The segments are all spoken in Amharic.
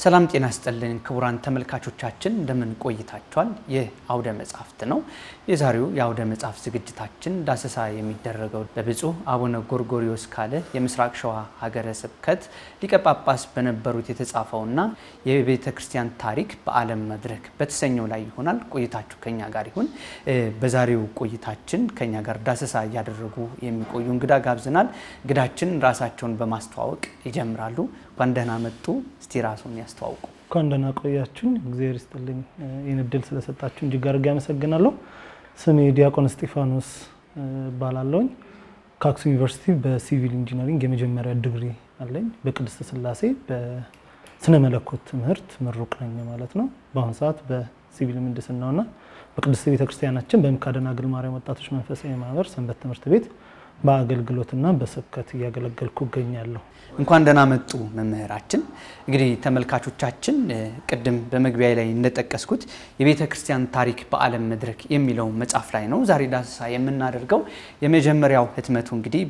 ሰላም ጤና ስጥልን ክቡራን ተመልካቾቻችን እንደምን ቆይታችኋል? ይህ አውደ መጽሐፍት ነው። የዛሬው የአውደ መጽሐፍ ዝግጅታችን ዳሰሳ የሚደረገው በብፁዕ አቡነ ጎርጎሪዮስ ካለ የምስራቅ ሸዋ ሀገረ ስብከት ሊቀ ጳጳስ በነበሩት የተጻፈውና የቤተ ክርስቲያን ታሪክ በዓለም መድረክ በተሰኘው ላይ ይሆናል። ቆይታችሁ ከኛ ጋር ይሁን። በዛሬው ቆይታችን ከኛ ጋር ዳሰሳ እያደረጉ የሚቆዩ እንግዳ ጋብዘናል። እንግዳችን ራሳቸውን በማስተዋወቅ ይጀምራሉ። እንኳን ደህና መጡ። እስቲ ራሱን ያስተዋውቁ። እንኳን ደህና ቆያችሁኝ። እግዚአብሔር ይስጥልኝ ይህን እድል ስለሰጣችሁ እጅግ አድርጌ አመሰግናለሁ። ስሜ ዲያቆን እስጢፋኖስ እባላለሁኝ። ከአክሱም ዩኒቨርሲቲ በሲቪል ኢንጂነሪንግ የመጀመሪያ ዲግሪ አለኝ። በቅድስት ሥላሴ በስነ መለኮት ትምህርት ምሩቅ ነኝ ማለት ነው። በአሁኑ ሰዓት በሲቪል ምህንድስናውና በቅድስት ቤተክርስቲያናችን በምክሐ ደናግል ማርያም ወጣቶች መንፈሳዊ ማህበር ሰንበት ትምህርት ቤት በአገልግሎትና በስብከት እያገለገልኩ እገኛለሁ። እንኳን ደህና መጡ መምህራችን። እንግዲህ ተመልካቾቻችን ቅድም በመግቢያ ላይ እንደጠቀስኩት የቤተ ክርስቲያን ታሪክ በዓለም መድረክ የሚለው መጽሐፍ ላይ ነው ዛሬ ዳሰሳ የምናደርገው። የመጀመሪያው ህትመቱ እንግዲህ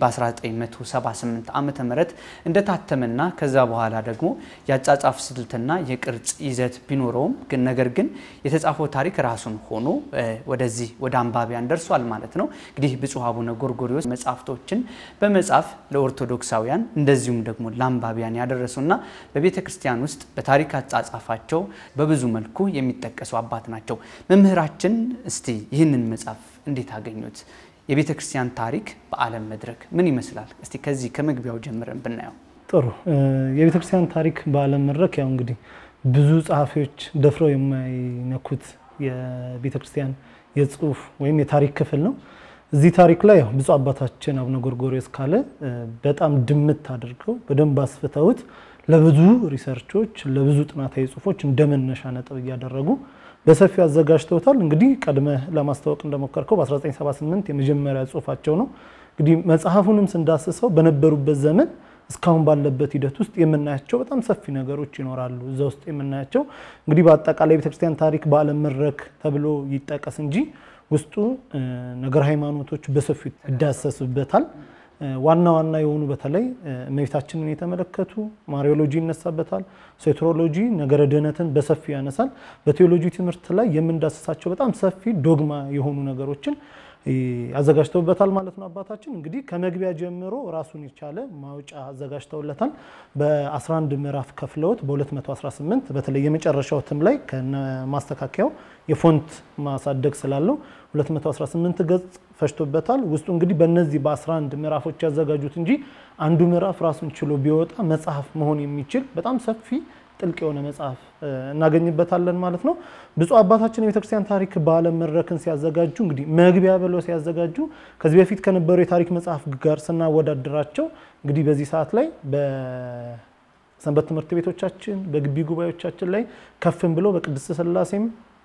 በ1978 ዓ ም እንደታተመና ከዛ በኋላ ደግሞ የአጻጻፍ ስልትና የቅርጽ ይዘት ቢኖረውም ግን ነገር ግን የተጻፈው ታሪክ ራሱን ሆኖ ወደዚህ ወደ አንባቢያን ደርሷል ማለት ነው። እንግዲህ ብፁዕ አቡነ ጎርጎሪዮስ መጽሐፍቶችን በመጻፍ ለኦርቶዶክሳውያን እንደዚሁም ደግሞ ለአንባቢያን ያደረሱና በቤተ ክርስቲያን ውስጥ በታሪክ አጻጻፋቸው በብዙ መልኩ የሚጠቀሱ አባት ናቸው። መምህራችን እስቲ ይህንን መጽሐፍ እንዴት አገኙት? የቤተ ክርስቲያን ታሪክ በዓለም መድረክ ምን ይመስላል? እስቲ ከዚህ ከመግቢያው ጀምረን ብናየው ጥሩ። የቤተ ክርስቲያን ታሪክ በዓለም መድረክ ያው እንግዲህ ብዙ ጸሐፊዎች ደፍረው የማይነኩት የቤተ ክርስቲያን የጽሁፍ ወይም የታሪክ ክፍል ነው። እዚህ ታሪክ ላይ ብፁዕ አባታችን አቡነ ጎርጎሪዮስ ካለ በጣም ድምት አድርገው በደንብ አስፍተውት ለብዙ ሪሰርቾች ለብዙ ጥናታዊ ጽሁፎች እንደ መነሻ ነጥብ እያደረጉ በሰፊው አዘጋጅተውታል። እንግዲህ ቀድመ ለማስታወቅ እንደሞከርከው በ1978 የመጀመሪያ ጽሁፋቸው ነው። እንግዲህ መጽሐፉንም ስንዳስሰው በነበሩበት ዘመን እስካሁን ባለበት ሂደት ውስጥ የምናያቸው በጣም ሰፊ ነገሮች ይኖራሉ። እዛ ውስጥ የምናያቸው እንግዲህ በአጠቃላይ ቤተክርስቲያን ታሪክ በዓለም መድረክ ተብሎ ይጠቀስ እንጂ ውስጡ ነገር ሃይማኖቶች በሰፊው ይዳሰሱበታል። ዋና ዋና የሆኑ በተለይ እመቤታችንን የተመለከቱ ማሪዮሎጂ ይነሳበታል። ሴትሮሎጂ ነገረ ድህነትን በሰፊው ያነሳል። በቴዎሎጂ ትምህርት ላይ የምንዳስሳቸው በጣም ሰፊ ዶግማ የሆኑ ነገሮችን አዘጋጅተውበታል ማለት ነው። አባታችን እንግዲህ ከመግቢያ ጀምሮ ራሱን የቻለ ማውጫ አዘጋጅተውለታል። በ11 ምዕራፍ ከፍለውት በ218 በተለይ የመጨረሻው እትም ላይ ከማስተካከያው የፎንት ማሳደግ ስላለው 218 ገጽ ፈጅቶበታል። ውስጡ እንግዲህ በእነዚህ በ11 ምዕራፎች ያዘጋጁት እንጂ አንዱ ምዕራፍ ራሱን ችሎ ቢወጣ መጽሐፍ መሆን የሚችል በጣም ሰፊ ጥልቅ የሆነ መጽሐፍ እናገኝበታለን ማለት ነው። ብፁዕ አባታችን የቤተክርስቲያን ታሪክ በዓለም መድረክን ሲያዘጋጁ እንግዲህ መግቢያ ብለው ሲያዘጋጁ ከዚህ በፊት ከነበሩ የታሪክ መጽሐፍ ጋር ስናወዳድራቸው እንግዲህ በዚህ ሰዓት ላይ በሰንበት ትምህርት ቤቶቻችን በግቢ ጉባኤዎቻችን ላይ ከፍም ብሎ በቅድስት ሥላሴም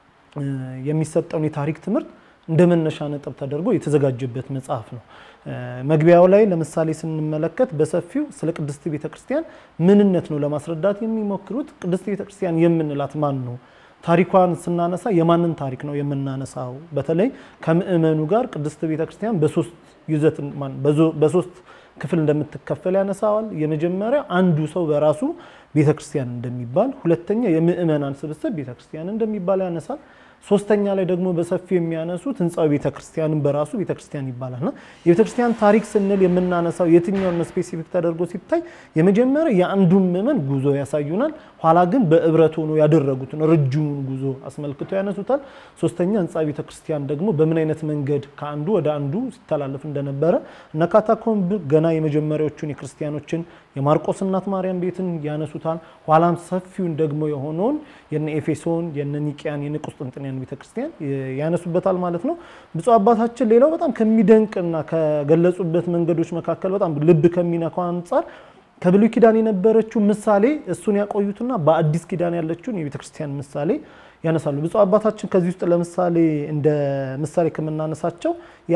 የሚሰጠውን የታሪክ ትምህርት እንደ መነሻ ነጥብ ተደርጎ የተዘጋጀበት መጽሐፍ ነው። መግቢያው ላይ ለምሳሌ ስንመለከት በሰፊው ስለ ቅድስት ቤተክርስቲያን ምንነት ነው ለማስረዳት የሚሞክሩት። ቅድስት ቤተክርስቲያን የምንላት ማን ነው? ታሪኳን ስናነሳ የማንን ታሪክ ነው የምናነሳው? በተለይ ከምእመኑ ጋር ቅድስት ቤተክርስቲያን በሶስት ይዘት በሶስት ክፍል እንደምትከፈል ያነሳዋል። የመጀመሪያ አንዱ ሰው በራሱ ቤተክርስቲያን እንደሚባል፣ ሁለተኛ የምእመናን ስብስብ ቤተክርስቲያን እንደሚባል ያነሳል። ሶስተኛ ላይ ደግሞ በሰፊው የሚያነሱት ህንፃዊ ቤተክርስቲያንን በራሱ ቤተክርስቲያን ይባላልና የቤተክርስቲያን ታሪክ ስንል የምናነሳው የትኛውን ስፔሲፊክ ተደርጎ ሲታይ የመጀመሪያ የአንዱን ምዕመን ጉዞ ያሳዩናል። ኋላ ግን በህብረት ሆኖ ያደረጉትን ረጅሙን ጉዞ አስመልክቶ ያነሱታል። ሶስተኛ ህንፃ ቤተክርስቲያን ደግሞ በምን አይነት መንገድ ከአንዱ ወደ አንዱ ሲተላለፍ እንደነበረ እነ ካታኮምብ ገና የመጀመሪያዎቹን የክርስቲያኖችን የማርቆስ እናት ማርያም ቤትን ያነሱታል። ኋላም ሰፊውን ደግሞ የሆነውን የነ ኤፌሶን የነ ኒቅያን የነ ቁስጥንጥንያን ቤተክርስቲያን ያነሱበታል ማለት ነው። ብፁዕ አባታችን ሌላው በጣም ከሚደንቅና ከገለጹበት መንገዶች መካከል በጣም ልብ ከሚነካው አንጻር ከብሉይ ኪዳን የነበረችው ምሳሌ እሱን ያቆዩትና በአዲስ ኪዳን ያለችውን የቤተክርስቲያን ምሳሌ ያነሳሉ። ብፁዕ አባታችን ከዚህ ውስጥ ለምሳሌ እንደ ምሳሌ ከምናነሳቸው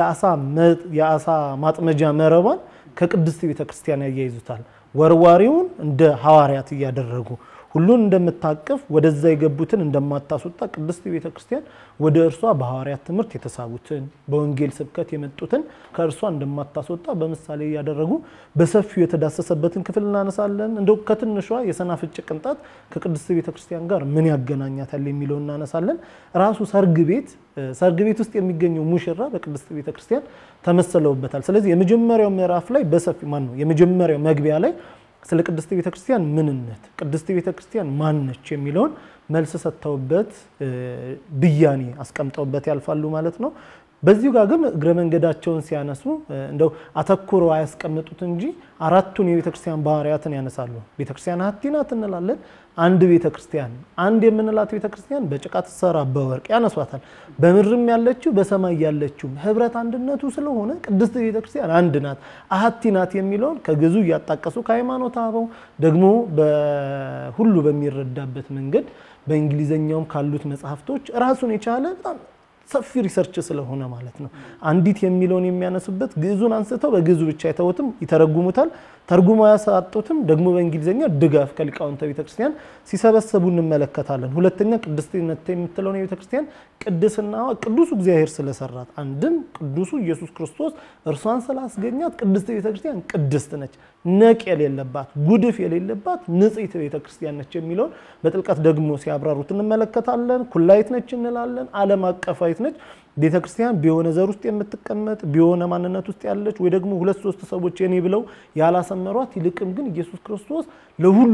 የአሳ ማጥመጃ መረቧን ከቅድስት ቤተክርስቲያን ያያይዙታል። ወርዋሪውን እንደ ሐዋርያት እያደረጉ ሁሉን እንደምታቅፍ ወደዛ የገቡትን እንደማታስወጣ ቅድስት ቤተ ክርስቲያን ወደ እርሷ በሐዋርያት ትምህርት የተሳቡትን በወንጌል ስብከት የመጡትን ከእርሷ እንደማታስወጣ በምሳሌ እያደረጉ በሰፊው የተዳሰሰበትን ክፍል እናነሳለን። እንደው ከትንሿ የሰናፍጭ ቅንጣት ከቅድስት ቤተ ክርስቲያን ጋር ምን ያገናኛታል የሚለው እናነሳለን። ራሱ ሰርግ ቤት ሰርግ ቤት ውስጥ የሚገኘው ሙሽራ በቅድስት ቤተ ክርስቲያን ተመሰለውበታል። ስለዚህ የመጀመሪያው ምዕራፍ ላይ በሰፊ ማን ነው የመጀመሪያው መግቢያ ላይ ስለ ቅድስት ቤተ ክርስቲያን ምንነት ቅድስት ቤተ ክርስቲያን ማነች የሚለውን መልስ ሰጥተውበት ብያኔ አስቀምጠውበት ያልፋሉ ማለት ነው። በዚሁ ጋር ግን እግረ መንገዳቸውን ሲያነሱ እንደው አተኩረው አያስቀምጡት እንጂ አራቱን የቤተ ክርስቲያን ባህርያትን ያነሳሉ። ቤተ ክርስቲያን ሀቲ ናት እንላለን። አንድ ቤተ ክርስቲያን አንድ የምንላት ቤተ ክርስቲያን በጭቃ ትሰራ በወርቅ ያነሷታል። በምድርም ያለችው በሰማይ ያለችው ህብረት አንድነቱ ስለሆነ ቅድስት ቤተ ክርስቲያን አንድ ናት፣ አሀቲ ናት የሚለውን ከግዙ እያጣቀሱ ከሃይማኖት አበው ደግሞ በሁሉ በሚረዳበት መንገድ በእንግሊዘኛውም ካሉት መጽሐፍቶች ራሱን የቻለ በጣም ሰፊ ሪሰርች ስለሆነ ማለት ነው። አንዲት የሚለውን የሚያነሱበት ግዕዙን አንስተው በግዕዙ ብቻ የተውትም ይተረጉሙታል። ተርጉማ ያሳጡትም ደግሞ በእንግሊዝኛ ድጋፍ ከሊቃውንተ ቤተክርስቲያን ሲሰበሰቡ እንመለከታለን። ሁለተኛ ቅድስትነት የምትለውን የቤተክርስቲያን ቅድስናዋ ቅዱሱ እግዚአብሔር ስለሰራት አንድም ቅዱሱ ኢየሱስ ክርስቶስ እርሷን ስላስገኛት ቅድስት ቤተክርስቲያን ቅድስት ነች፣ ነቅ የሌለባት ጉድፍ የሌለባት ንጽሕት ቤተክርስቲያን ነች የሚለውን በጥልቀት ደግሞ ሲያብራሩት እንመለከታለን። ኩላይት ነች እንላለን። ዓለም አቀፋዊት ነች። ቤተ ክርስቲያን በሆነ ዘር ውስጥ የምትቀመጥ በሆነ ማንነት ውስጥ ያለች ወይ ደግሞ ሁለት ሶስት ሰዎች የኔ ብለው ያላሰመሯት፣ ይልቅም ግን ኢየሱስ ክርስቶስ ለሁሉ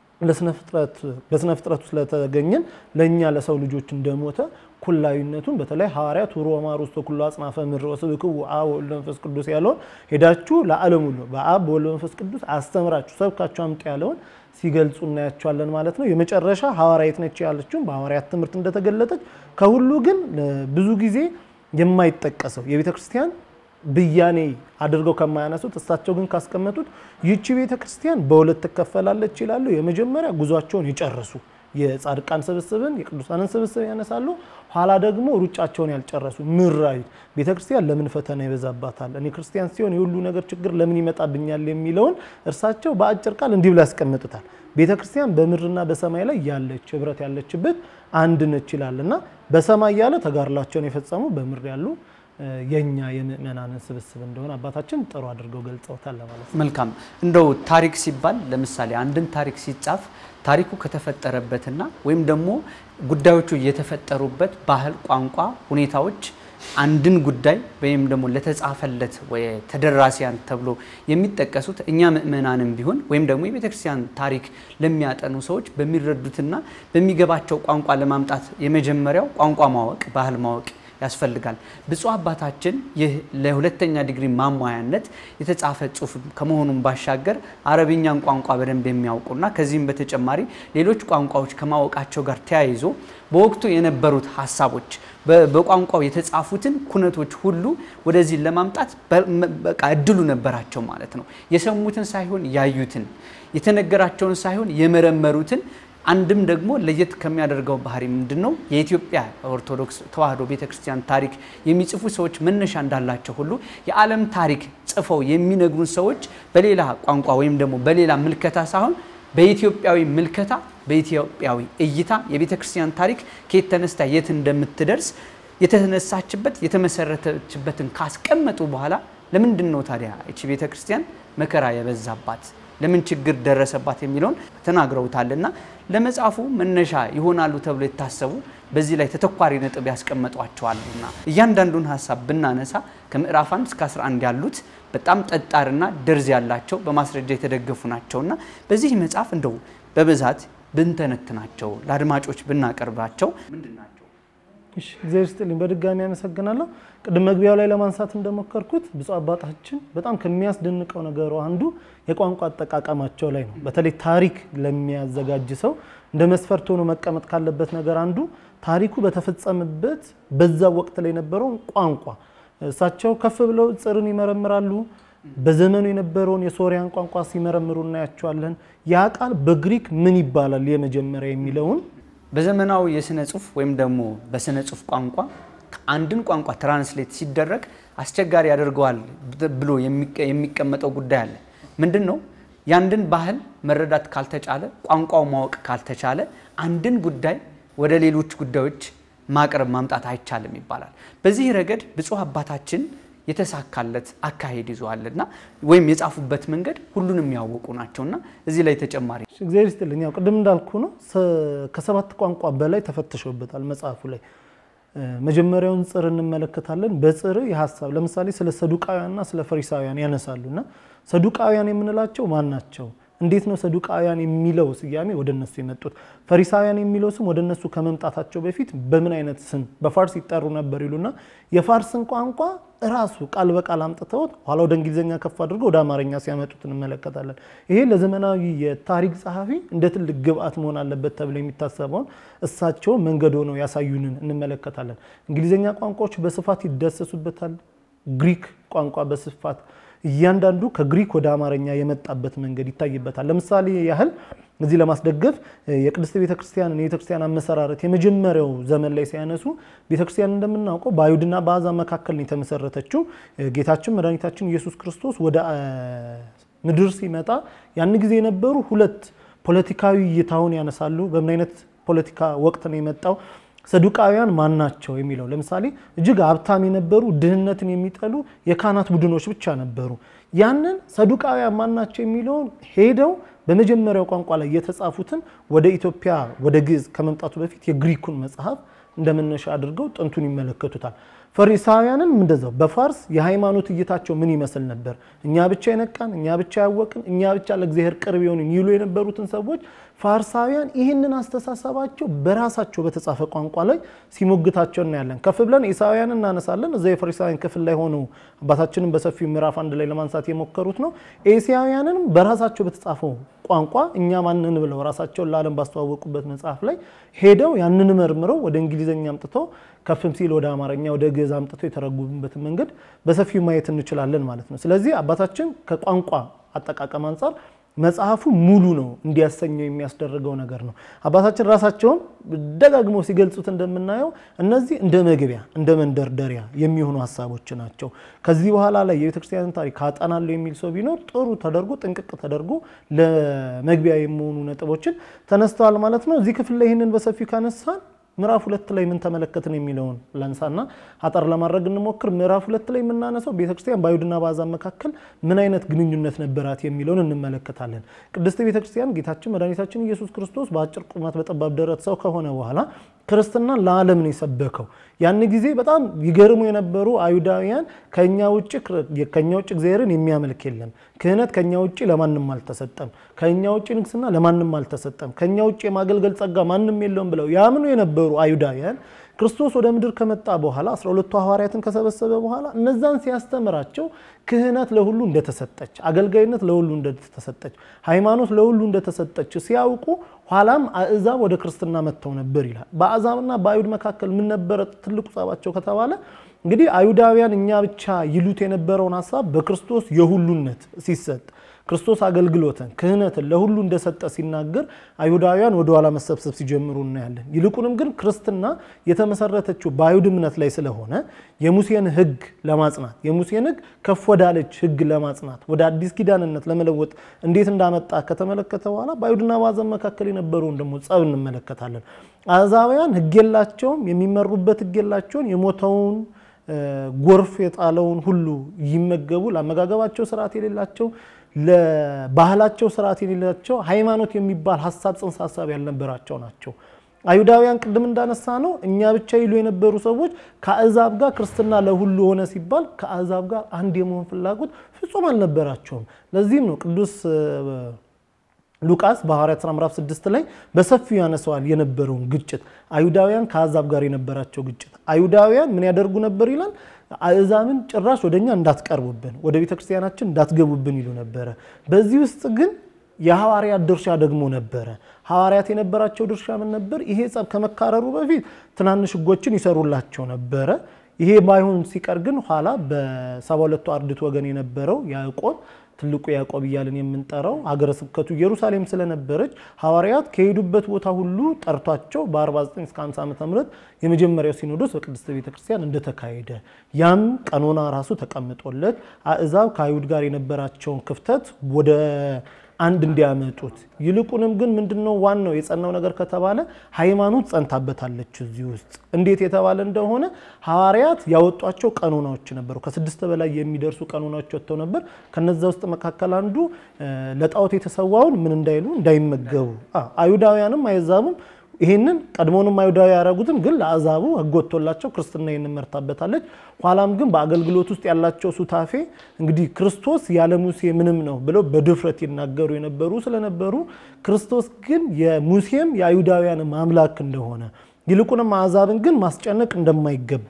በስነ ፍጥረቱ ስለተገኘን ለእኛ ለሰው ልጆች እንደሞተ ኩላዊነቱን በተለይ ሐዋርያት ሮማ ሩስቶ ኩሉ አጽናፈ ምድር ወስብክው አብ ወወልድ መንፈስ ቅዱስ ያለውን ሄዳችሁ ለዓለም ሁሉ በአብ በወልድ መንፈስ ቅዱስ አስተምራችሁ ሰብካችሁ አምጡ ያለውን ሲገልጹ እናያቸዋለን ማለት ነው። የመጨረሻ ሐዋርያት ነች ያለችውን በሐዋርያት ትምህርት እንደተገለጠች ከሁሉ ግን ብዙ ጊዜ የማይጠቀሰው የቤተ ክርስቲያን ብያኔ አድርገው ከማያነሱት እሳቸው ግን ካስቀመጡት ይቺ ቤተ ክርስቲያን በሁለት ትከፈላለች ይላሉ። የመጀመሪያ ጉዟቸውን የጨረሱ የጻድቃን ስብስብን የቅዱሳንን ስብስብ ያነሳሉ። ኋላ ደግሞ ሩጫቸውን ያልጨረሱ ምድራዊ ቤተ ክርስቲያን ለምን ፈተና ይበዛባታል፣ እኔ ክርስቲያን ሲሆን የሁሉ ነገር ችግር ለምን ይመጣብኛል የሚለውን እርሳቸው በአጭር ቃል እንዲህ ብለው ያስቀምጡታል። ቤተ ክርስቲያን በምድርና በሰማይ ላይ ያለች ህብረት ያለችበት አንድ ነች ይላል እና በሰማይ ያለ ተጋድሏቸውን የፈጸሙ በምድር ያሉ የኛ የምእመናንን ስብስብ እንደሆነ አባታችን ጥሩ አድርገው ገልጸውታል ለማለት ነው። መልካም እንደው ታሪክ ሲባል ለምሳሌ አንድን ታሪክ ሲጻፍ ታሪኩ ከተፈጠረበትና ወይም ደግሞ ጉዳዮቹ የተፈጠሩበት ባህል፣ ቋንቋ፣ ሁኔታዎች አንድን ጉዳይ ወይም ደግሞ ለተጻፈለት ተደራሲያን ተብሎ የሚጠቀሱት እኛ ምእመናንም ቢሆን ወይም ደግሞ የቤተክርስቲያን ታሪክ ለሚያጠኑ ሰዎች በሚረዱትና በሚገባቸው ቋንቋ ለማምጣት የመጀመሪያው ቋንቋ ማወቅ፣ ባህል ማወቅ ያስፈልጋል። ብፁዕ አባታችን ይህ ለሁለተኛ ዲግሪ ማሟያነት የተጻፈ ጽሑፍ ከመሆኑም ባሻገር አረብኛን ቋንቋ በደንብ የሚያውቁና ከዚህም በተጨማሪ ሌሎች ቋንቋዎች ከማወቃቸው ጋር ተያይዞ በወቅቱ የነበሩት ሀሳቦች በቋንቋው የተጻፉትን ኩነቶች ሁሉ ወደዚህ ለማምጣት በቃ እድሉ ነበራቸው ማለት ነው። የሰሙትን ሳይሆን ያዩትን፣ የተነገራቸውን ሳይሆን የመረመሩትን አንድም ደግሞ ለየት ከሚያደርገው ባህሪ ምንድን ነው? የኢትዮጵያ ኦርቶዶክስ ተዋሕዶ ቤተክርስቲያን ታሪክ የሚጽፉ ሰዎች መነሻ እንዳላቸው ሁሉ የዓለም ታሪክ ጽፈው የሚነግሩን ሰዎች በሌላ ቋንቋ ወይም ደግሞ በሌላ ምልከታ ሳይሆን በኢትዮጵያዊ ምልከታ፣ በኢትዮጵያዊ እይታ የቤተ ክርስቲያን ታሪክ ከየት ተነስታ የት እንደምትደርስ የተነሳችበት የተመሰረተችበትን ካስቀመጡ በኋላ ለምንድን ነው ታዲያ እቺ ቤተ ክርስቲያን መከራ የበዛባት ለምን ችግር ደረሰባት የሚለውን ተናግረውታልና ለመጽሐፉ መነሻ ይሆናሉ ተብሎ የታሰቡ በዚህ ላይ ተተኳሪ ነጥብ ያስቀመጧቸዋልና እያንዳንዱን ሀሳብ ብናነሳ ከምዕራፍ 1 እስከ 11 ያሉት በጣም ጠጣርና ደርዝ ያላቸው በማስረጃ የተደገፉ ናቸውና በዚህ መጽሐፍ እንደው በብዛት ብንተነትናቸው ለአድማጮች ብናቀርባቸው ምንድን ናቸው? እሺ እግዚአብሔር ይስጥልኝ። በድጋሚ አመሰግናለሁ። ቅድም መግቢያው ላይ ለማንሳት እንደሞከርኩት ብፁዕ አባታችን በጣም ከሚያስደንቀው ነገሩ አንዱ የቋንቋ አጠቃቀማቸው ላይ ነው። በተለይ ታሪክ ለሚያዘጋጅ ሰው እንደ መስፈርት ሆኖ መቀመጥ ካለበት ነገር አንዱ ታሪኩ በተፈጸመበት በዛ ወቅት ላይ የነበረውን ቋንቋ እሳቸው ከፍ ብለው ጽርን ይመረምራሉ። በዘመኑ የነበረውን የሶሪያን ቋንቋ ሲመረምሩ እናያቸዋለን። ያ ቃል በግሪክ ምን ይባላል የመጀመሪያ የሚለውን በዘመናዊ የስነ ጽሁፍ ወይም ደግሞ በስነ ጽሁፍ ቋንቋ አንድን ቋንቋ ትራንስሌት ሲደረግ አስቸጋሪ ያደርገዋል ብሎ የሚቀመጠው ጉዳይ አለ። ምንድን ነው? ያንድን ባህል መረዳት ካልተቻለ፣ ቋንቋው ማወቅ ካልተቻለ አንድን ጉዳይ ወደ ሌሎች ጉዳዮች ማቅረብ ማምጣት አይቻልም ይባላል። በዚህ ረገድ ብፁዕ አባታችን የተሳካለት አካሄድ ይዘዋልና ወይም የጻፉበት መንገድ ሁሉንም ያወቁ ናቸውና እዚህ ላይ ተጨማሪ እግዚአብሔር ይስጥልኝ። ያው ቅድም እንዳልኩ ነው ከሰባት ቋንቋ በላይ ተፈትሾበታል መጽሐፉ ላይ። መጀመሪያውን ጽር እንመለከታለን። በጽር የሀሳብ ለምሳሌ ስለ ሰዱቃውያንና ስለ ፈሪሳውያን ያነሳሉ እና ሰዱቃውያን የምንላቸው ማን ናቸው? እንዴት ነው ሰዱቃውያን የሚለው ስያሜ ወደ እነሱ የመጡት? ፈሪሳውያን የሚለው ስም ወደ እነሱ ከመምጣታቸው በፊት በምን አይነት ስም በፋርስ ይጠሩ ነበር ይሉና የፋርስን ቋንቋ እራሱ ቃል በቃል አምጥተውት ኋላ ወደ እንግሊዝኛ ከፍ አድርገው ወደ አማርኛ ሲያመጡት እንመለከታለን። ይሄ ለዘመናዊ የታሪክ ጸሐፊ እንደ ትልቅ ግብአት መሆን አለበት ተብሎ የሚታሰበውን እሳቸው መንገድ ሆነው ያሳዩንን እንመለከታለን። እንግሊዝኛ ቋንቋዎች በስፋት ይዳሰሱበታል። ግሪክ ቋንቋ በስፋት እያንዳንዱ ከግሪክ ወደ አማርኛ የመጣበት መንገድ ይታይበታል። ለምሳሌ ያህል እዚህ ለማስደገፍ የቅድስት ቤተክርስቲያንን የቤተክርስቲያን አመሰራረት የመጀመሪያው ዘመን ላይ ሲያነሱ ቤተክርስቲያን እንደምናውቀው በአይሁድና በአሕዛብ መካከል ነው የተመሰረተችው። ጌታችን መድኃኒታችን ኢየሱስ ክርስቶስ ወደ ምድር ሲመጣ ያን ጊዜ የነበሩ ሁለት ፖለቲካዊ እይታውን ያነሳሉ። በምን አይነት ፖለቲካ ወቅት ነው የመጣው? ሰዱቃውያን ማን ናቸው የሚለው ለምሳሌ እጅግ ሀብታም የነበሩ ድህነትን የሚጠሉ የካህናት ቡድኖች ብቻ ነበሩ። ያንን ሰዱቃውያን ማን ናቸው የሚለውን ሄደው በመጀመሪያው ቋንቋ ላይ የተጻፉትን ወደ ኢትዮጵያ ወደ ግዕዝ ከመምጣቱ በፊት የግሪኩን መጽሐፍ እንደመነሻ አድርገው ጥንቱን ይመለከቱታል። ፈሪሳውያንን እንደዛው በፋርስ የሃይማኖት እይታቸው ምን ይመስል ነበር? እኛ ብቻ የነቃን፣ እኛ ብቻ ያወቅን፣ እኛ ብቻ ለእግዚአብሔር ቅርብ የሆንን ይሉ የነበሩትን ሰዎች ፋርሳውያን ይህንን አስተሳሰባቸው በራሳቸው በተጻፈ ቋንቋ ላይ ሲሞግታቸው እናያለን። ከፍ ብለን ኢሳውያን እናነሳለን። እዛ የፈሪሳውያን ክፍል ላይ ሆነው አባታችንን በሰፊው ምዕራፍ አንድ ላይ ለማንሳት የሞከሩት ነው። ኤሲያውያንንም በራሳቸው በተጻፈው ቋንቋ እኛ ማንን ብለው ራሳቸውን ለዓለም ባስተዋወቁበት መጽሐፍ ላይ ሄደው ያንን መርምረው ወደ እንግሊዝኛ አምጥተው ከፍም ሲል ወደ አማርኛ ወደ ግዕዝ አምጥተው የተረጉሙበትን መንገድ በሰፊው ማየት እንችላለን ማለት ነው። ስለዚህ አባታችን ከቋንቋ አጠቃቀም አንጻር መጽሐፉ ሙሉ ነው እንዲያሰኘው የሚያስደርገው ነገር ነው። አባታችን ራሳቸውን ደጋግመው ሲገልጹት እንደምናየው እነዚህ እንደ መግቢያ እንደ መንደርደሪያ የሚሆኑ ሀሳቦች ናቸው። ከዚህ በኋላ ላይ የቤተክርስቲያንን ታሪክ አጠናለሁ የሚል ሰው ቢኖር ጥሩ ተደርጎ ጥንቅቅ ተደርጎ ለመግቢያ የሚሆኑ ነጥቦችን ተነስተዋል ማለት ነው። እዚህ ክፍል ላይ ይህንን በሰፊው ካነሳን ምዕራፍ ሁለት ላይ ምን ተመለከትን የሚለውን ላንሳና አጠር ለማድረግ እንሞክር። ምዕራፍ ሁለት ላይ የምናነሳው ቤተክርስቲያን በአይሁድና በአሕዛብ መካከል ምን አይነት ግንኙነት ነበራት የሚለውን እንመለከታለን። ቅድስት ቤተክርስቲያን ጌታችን መድኃኒታችን ኢየሱስ ክርስቶስ በአጭር ቁመት በጠባብ ደረት ሰው ከሆነ በኋላ ክርስትናን ለዓለም ነው የሰበከው። ያን ጊዜ በጣም ይገርሙ የነበሩ አይሁዳውያን ከኛ ውጭ ከኛ ውጭ እግዚአብሔርን የሚያመልክ የለም፣ ክህነት ከኛ ውጭ ለማንም አልተሰጠም፣ ከኛ ውጭ ንግስና ለማንም አልተሰጠም፣ ከኛ ውጭ የማገልገል ጸጋ ማንም የለውም ብለው ያምኑ የነበሩ አይሁዳውያን ክርስቶስ ወደ ምድር ከመጣ በኋላ 12ቱ ሐዋርያትን ከሰበሰበ በኋላ እነዛን ሲያስተምራቸው ክህነት ለሁሉ እንደተሰጠች፣ አገልጋይነት ለሁሉ እንደተሰጠች፣ ሃይማኖት ለሁሉ እንደተሰጠች ሲያውቁ ኋላም አእዛብ ወደ ክርስትና መጥተው ነበር ይላል። በአሕዛብና በአይሁድ መካከል ምን ነበረ ትልቁ ጸባቸው ከተባለ እንግዲህ አይሁዳውያን እኛ ብቻ ይሉት የነበረውን ሀሳብ በክርስቶስ የሁሉነት ሲሰጥ ክርስቶስ አገልግሎትን ክህነትን ለሁሉ እንደሰጠ ሲናገር አይሁዳውያን ወደኋላ መሰብሰብ ሲጀምሩ እናያለን። ይልቁንም ግን ክርስትና የተመሰረተችው በአይሁድ እምነት ላይ ስለሆነ የሙሴን ሕግ ለማጽናት የሙሴን ሕግ ከፍ ወዳለች ሕግ ለማጽናት ወደ አዲስ ኪዳንነት ለመለወጥ እንዴት እንዳመጣ ከተመለከተ በኋላ በአይሁድና በአሕዛብ መካከል የነበረውን ደግሞ ጸብ እንመለከታለን። አሕዛውያን ሕግ የላቸውም፣ የሚመሩበት ሕግ የላቸውን የሞተውን ጎርፍ የጣለውን ሁሉ ይመገቡ፣ ለአመጋገባቸው ስርዓት የሌላቸው ለባህላቸው ስርዓት የሌላቸው ሃይማኖት የሚባል ሀሳብ ጽንሰ ሀሳብ ያልነበራቸው ናቸው። አይሁዳውያን ቅድም እንዳነሳ ነው እኛ ብቻ ይሉ የነበሩ ሰዎች ከአሕዛብ ጋር ክርስትና ለሁሉ ሆነ ሲባል ከአሕዛብ ጋር አንድ የመሆን ፍላጎት ፍጹም አልነበራቸውም። ለዚህም ነው ቅዱስ ሉቃስ በሐዋርያት ሥራ ምዕራፍ 6 ላይ በሰፊው ያነሰዋል የነበረውን ግጭት አይሁዳውያን ከአሕዛብ ጋር የነበራቸው ግጭት። አይሁዳውያን ምን ያደርጉ ነበር ይላል አሕዛብን ጭራሽ ወደኛ እንዳትቀርቡብን፣ ወደ ቤተ ክርስቲያናችን እንዳትገቡብን ይሉ ነበረ። በዚህ ውስጥ ግን የሐዋርያት ድርሻ ደግሞ ነበረ። ሐዋርያት የነበራቸው ድርሻ ምን ነበር? ይሄ ጸብ ከመካረሩ በፊት ትናንሽ ሕጎችን ይሰሩላቸው ነበረ። ይሄ ባይሆን ሲቀር ግን ኋላ በሰባ ሁለቱ አርድእት ወገን የነበረው ያዕቆብ ትልቁ ያዕቆብ እያልን የምንጠራው ሀገረ ስብከቱ ኢየሩሳሌም ስለነበረች ሐዋርያት ከሄዱበት ቦታ ሁሉ ጠርቷቸው በ49 እስከ 50 ዓመተ ምህረት የመጀመሪያው ሲኖዶስ በቅድስት ቤተ ክርስቲያን እንደተካሄደ ያም ቀኖና ራሱ ተቀምጦለት አሕዛብ ከአይሁድ ጋር የነበራቸውን ክፍተት ወደ አንድ እንዲያመጡት ይልቁንም ግን ምንድነው ዋናው የጸናው ነገር ከተባለ ሃይማኖት ጸንታበታለች እዚህ ውስጥ እንዴት የተባለ እንደሆነ ሐዋርያት ያወጧቸው ቀኖናዎች ነበሩ። ከስድስት በላይ የሚደርሱ ቀኖናዎች ወጥተው ነበር። ከነዛ ውስጥ መካከል አንዱ ለጣዖት የተሰዋውን ምን እንዳይሉ እንዳይመገቡ፣ አይሁዳውያንም አይዛቡም ይህንን ቀድሞውንም አይሁዳዊ ያደረጉትም ግን ለአዛቡ ሕግ ወጥቶላቸው ክርስትና ይህንን መርታበታለች። ኋላም ግን በአገልግሎት ውስጥ ያላቸው ሱታፌ እንግዲህ ክርስቶስ ያለ ሙሴ ምንም ነው ብለው በድፍረት ይናገሩ የነበሩ ስለነበሩ ክርስቶስ ግን የሙሴም የአይሁዳውያንም አምላክ እንደሆነ ይልቁንም አሕዛብን ግን ማስጨነቅ እንደማይገባ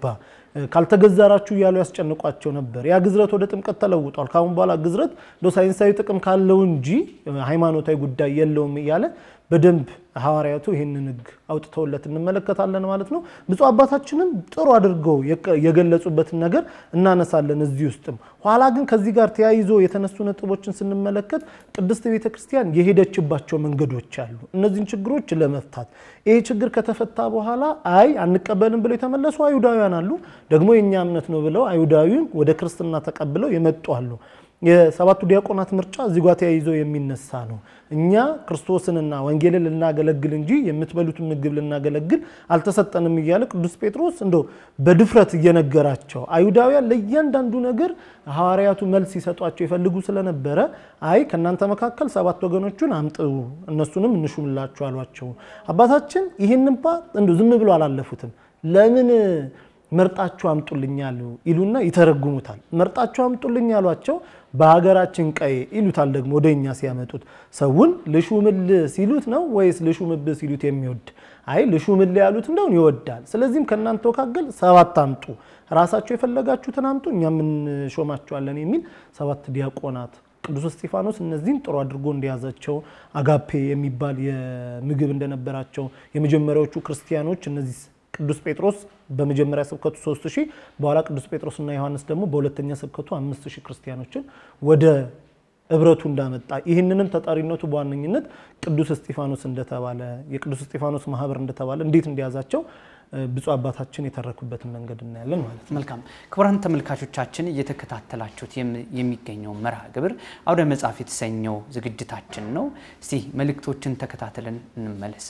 ካልተገዛራችሁ እያሉ ያስጨንቋቸው ነበር። ያ ግዝረት ወደ ጥምቀት ተለውጧል። ከአሁን በኋላ ግዝረት እንደ ሳይንሳዊ ጥቅም ካለው እንጂ ሃይማኖታዊ ጉዳይ የለውም እያለ በደንብ ሐዋርያቱ ይህንን ሕግ አውጥተውለት እንመለከታለን ማለት ነው። ብፁዕ አባታችንም ጥሩ አድርገው የገለጹበትን ነገር እናነሳለን እዚህ ውስጥም። ኋላ ግን ከዚህ ጋር ተያይዞ የተነሱ ነጥቦችን ስንመለከት ቅድስት ቤተ ክርስቲያን የሄደችባቸው መንገዶች አሉ። እነዚህን ችግሮች ለመፍታት ይሄ ችግር ከተፈታ በኋላ አይ አንቀበልም ብለው የተመለሱ አይሁዳውያን አሉ። ደግሞ የእኛ እምነት ነው ብለው አይሁዳዊን ወደ ክርስትና ተቀብለው የመጡ አሉ። የሰባቱ ዲያቆናት ምርጫ እዚህ ጋር ተያይዞ የሚነሳ ነው። እኛ ክርስቶስንና ወንጌልን ልናገለግል እንጂ የምትበሉትን ምግብ ልናገለግል አልተሰጠንም እያለ ቅዱስ ጴጥሮስ እንደው በድፍረት እየነገራቸው አይሁዳውያን ለእያንዳንዱ ነገር ሐዋርያቱ መልስ ሲሰጧቸው ይፈልጉ ስለነበረ አይ ከእናንተ መካከል ሰባት ወገኖቹን አምጥሩ እነሱንም እንሹምላችሁ አሏቸው። አባታችን ይህን እንኳ እንደው ዝም ብሎ አላለፉትም። ለምን መርጣችሁ አምጡልኛል ይሉና ይተረጉሙታል። መርጣችሁ አምጡልኝ ያሏቸው በሀገራችን ቀይ ይሉታል። ደግሞ ወደ እኛ ሲያመጡት ሰውን ልሹምል ሲሉት ነው ወይስ ልሹምብ ሲሉት የሚወድ አይ ልሹምል ያሉት እንደውን ይወዳል። ስለዚህም ከእናንተ መካከል ሰባት አምጡ፣ ራሳቸው የፈለጋችሁትን አምጡ፣ እኛም እንሾማቸዋለን የሚል ሰባት ዲያቆናት ቅዱስ እስጢፋኖስ እነዚህን ጥሩ አድርጎ እንደያዛቸው አጋፔ የሚባል የምግብ እንደነበራቸው የመጀመሪያዎቹ ክርስቲያኖች እነዚህ ቅዱስ ጴጥሮስ በመጀመሪያ ስብከቱ 3000 በኋላ ቅዱስ ጴጥሮስና ዮሐንስ ደግሞ በሁለተኛ ስብከቱ 5000 ክርስቲያኖችን ወደ ህብረቱ እንዳመጣ ይህንንም ተጠሪነቱ በዋነኝነት ቅዱስ እስጢፋኖስ እንደተባለ የቅዱስ እስጢፋኖስ ማህበር እንደተባለ እንዴት እንደያዛቸው ብፁዕ አባታችን የተረኩበትን መንገድ እናያለን ማለት ነው። መልካም ክቡራን ተመልካቾቻችን እየተከታተላችሁት የሚገኘው መርሃ ግብር አውደ መጽሐፍ የተሰኘው ዝግጅታችን ነው። እስቲ መልእክቶችን ተከታትለን እንመለስ።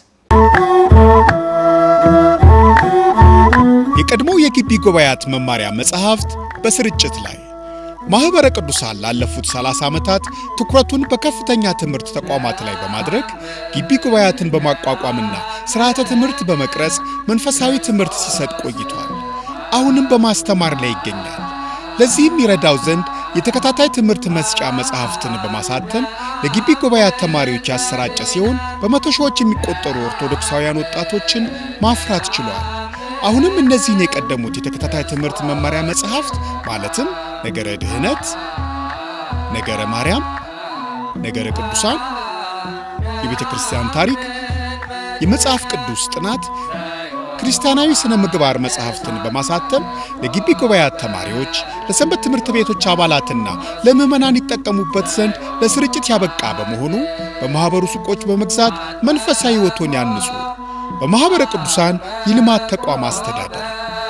የቀድሞው የግቢ ጉባኤያት መማሪያ መጽሐፍት በስርጭት ላይ ማኅበረ ቅዱሳን ላለፉት 30 ዓመታት ትኩረቱን በከፍተኛ ትምህርት ተቋማት ላይ በማድረግ ግቢ ጉባኤያትን በማቋቋምና ሥርዓተ ትምህርት በመቅረጽ መንፈሳዊ ትምህርት ሲሰጥ ቆይቷል። አሁንም በማስተማር ላይ ይገኛል። ለዚህም ይረዳው ዘንድ የተከታታይ ትምህርት መስጫ መጽሐፍትን በማሳተም ለግቢ ጉባኤያት ተማሪዎች ያሰራጨ ሲሆን በመቶ ሺዎች የሚቆጠሩ ኦርቶዶክሳውያን ወጣቶችን ማፍራት ችሏል። አሁንም እነዚህን የቀደሙት የተከታታይ ትምህርት መመሪያ መጽሐፍት ማለትም ነገረ ድህነት፣ ነገረ ማርያም፣ ነገረ ቅዱሳን፣ የቤተ ክርስቲያን ታሪክ፣ የመጽሐፍ ቅዱስ ጥናት፣ ክርስቲያናዊ ስነ ምግባር መጽሐፍትን በማሳተም ለግቢ ጉባኤያት ተማሪዎች፣ ለሰንበት ትምህርት ቤቶች አባላትና ለምዕመናን ይጠቀሙበት ዘንድ ለስርጭት ያበቃ በመሆኑ በማኅበሩ ሱቆች በመግዛት መንፈሳዊ ሕይወቶን ያንጹ። በማኅበረ ቅዱሳን የልማት ተቋም አስተዳደር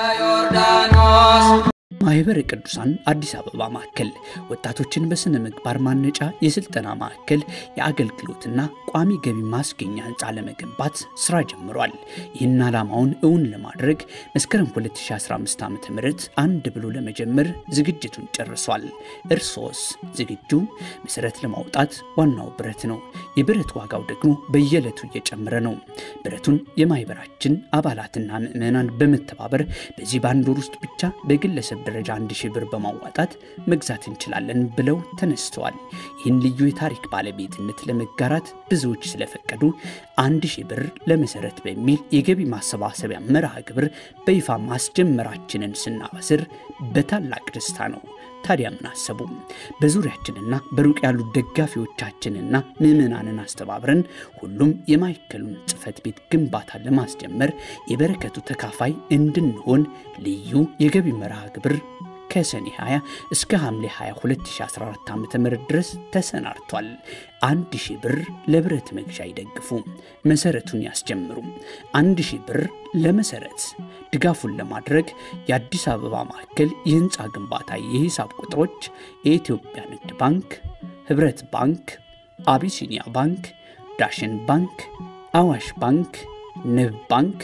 ማህበረ ቅዱሳን አዲስ አበባ ማዕከል ወጣቶችን በስነ ምግባር ማነጫ የስልጠና ማዕከል የአገልግሎትና ቋሚ ገቢ ማስገኛ ህንፃ ለመገንባት ስራ ጀምሯል። ይህን ዓላማውን እውን ለማድረግ መስከረም 2015 ዓ ም አንድ ብሎ ለመጀመር ዝግጅቱን ጨርሷል። እርሶስ ዝግጁ? መሰረት ለማውጣት ዋናው ብረት ነው። የብረት ዋጋው ደግሞ በየዕለቱ እየጨመረ ነው። ብረቱን የማህበራችን አባላትና ምዕመናን በመተባበር በዚህ በአንድ ወር ውስጥ ብቻ በግለሰብ ደረጃ አንድ ሺህ ብር በማዋጣት መግዛት እንችላለን ብለው ተነስተዋል። ይህን ልዩ የታሪክ ባለቤትነት ለመጋራት ብዙዎች ስለፈቀዱ አንድ ሺህ ብር ለመሰረት በሚል የገቢ ማሰባሰቢያ መርሃ ግብር በይፋ ማስጀመራችንን ስናበስር በታላቅ ደስታ ነው። ታዲያ ምን አሰቡ? በዙሪያችንና በሩቅ ያሉ ደጋፊዎቻችንና ምዕመናንን አስተባብረን ሁሉም የማዕከሉን ጽሕፈት ቤት ግንባታ ለማስጀመር የበረከቱ ተካፋይ እንድንሆን ልዩ የገቢ መርሃ ግብር ከሰኔ 20 እስከ ሐምሌ 20 2014 ዓ.ም ድረስ ተሰናድቷል። አንድ ሺህ ብር ለብረት መግዣ ይደግፉ፣ መሰረቱን ያስጀምሩ። አንድ ሺህ ብር ለመሰረት ድጋፉን ለማድረግ የአዲስ አበባ ማዕከል የህንፃ ግንባታ የሂሳብ ቁጥሮች የኢትዮጵያ ንግድ ባንክ፣ ህብረት ባንክ፣ አቢሲኒያ ባንክ፣ ዳሽን ባንክ፣ አዋሽ ባንክ፣ ንብ ባንክ፣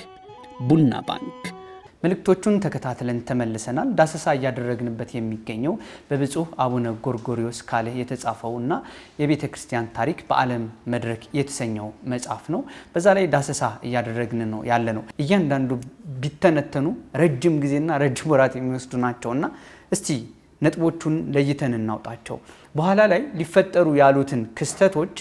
ቡና ባንክ። መልእክቶቹን ተከታትለን ተመልሰናል። ዳሰሳ እያደረግንበት የሚገኘው በብፁዕ አቡነ ጎርጎሪዎስ ካለ የተጻፈው እና የቤተ ክርስቲያን ታሪክ በዓለም መድረክ የተሰኘው መጽሐፍ ነው። በዛ ላይ ዳሰሳ እያደረግን ነው ያለ ነው። እያንዳንዱ ቢተነተኑ ረጅም ጊዜና ረጅም ወራት የሚወስዱ ናቸውና እስቲ ነጥቦቹን ለይተን እናውጣቸው። በኋላ ላይ ሊፈጠሩ ያሉትን ክስተቶች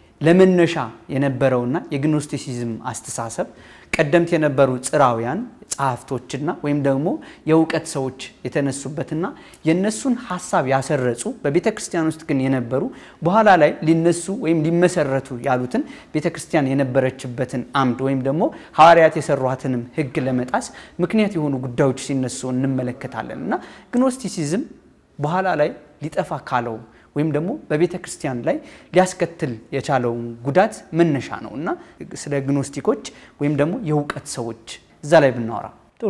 ለመነሻ የነበረውና የግኖስቲሲዝም አስተሳሰብ ቀደምት የነበሩ ጽራውያን ጸሐፍቶችና ወይም ደግሞ የእውቀት ሰዎች የተነሱበትና የነሱን ሀሳብ ያሰረጹ በቤተ ክርስቲያን ውስጥ ግን የነበሩ በኋላ ላይ ሊነሱ ወይም ሊመሰረቱ ያሉትን ቤተ ክርስቲያን የነበረችበትን አምድ ወይም ደግሞ ሐዋርያት የሰሯትንም ሕግ ለመጣስ ምክንያት የሆኑ ጉዳዮች ሲነሱ እንመለከታለን እና ግኖስቲሲዝም በኋላ ላይ ሊጠፋ ካለው ወይም ደግሞ በቤተ ክርስቲያን ላይ ሊያስከትል የቻለውን ጉዳት መነሻ ነው እና ስለ ግኖስቲኮች ወይም ደግሞ የእውቀት ሰዎች እዛ ላይ ብናወራ ጥሩ።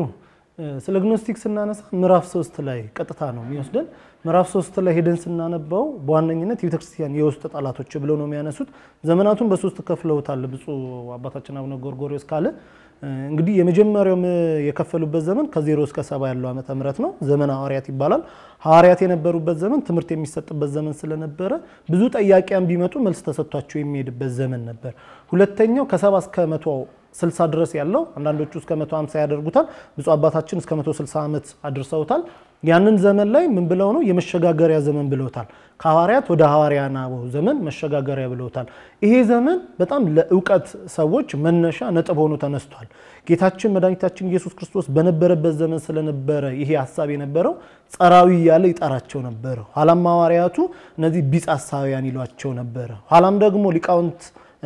ስለ ግኖስቲክ ስናነሳ ምዕራፍ ሶስት ላይ ቀጥታ ነው የሚወስደን። ምዕራፍ ሶስት ላይ ሄደን ስናነባው በዋነኝነት የቤተ ክርስቲያን የውስጥ ጠላቶች ብለው ነው የሚያነሱት። ዘመናቱን በሶስት ከፍለውታል ብፁዕ አባታችን አቡነ ጎርጎሪዎስ ካለ እንግዲህ የመጀመሪያው የከፈሉበት ዘመን ከዜሮ እስከ ሰባ ያለው ዓመተ ምህረት ነው። ዘመነ ሐዋርያት ይባላል። ሐዋርያት የነበሩበት ዘመን ትምህርት የሚሰጥበት ዘመን ስለነበረ ብዙ ጠያቂያን ቢመጡ መልስ ተሰጥቷቸው የሚሄድበት ዘመን ነበር። ሁለተኛው ከሰባ እስከ መቶ ስልሳ ድረስ ያለው አንዳንዶቹ እስከ መቶ ሃምሳ ያደርጉታል። ብፁዕ አባታችን እስከ መቶ ስልሳ ዓመት አድርሰውታል። ያንን ዘመን ላይ ምን ብለው ነው የመሸጋገሪያ ዘመን ብለውታል። ከሐዋርያት ወደ ሐዋርያነ አበው ዘመን መሸጋገሪያ ብለውታል። ይሄ ዘመን በጣም ለእውቀት ሰዎች መነሻ ነጥብ ሆኖ ተነስቷል። ጌታችን መድኃኒታችን ኢየሱስ ክርስቶስ በነበረበት ዘመን ስለነበረ ይሄ ሀሳብ የነበረው ጸራዊ እያለ ይጠራቸው ነበረ። ኋላም ሐዋርያቱ እነዚህ ቢጽ ሐሳውያን ይሏቸው ነበረ። ኋላም ደግሞ ሊቃውንት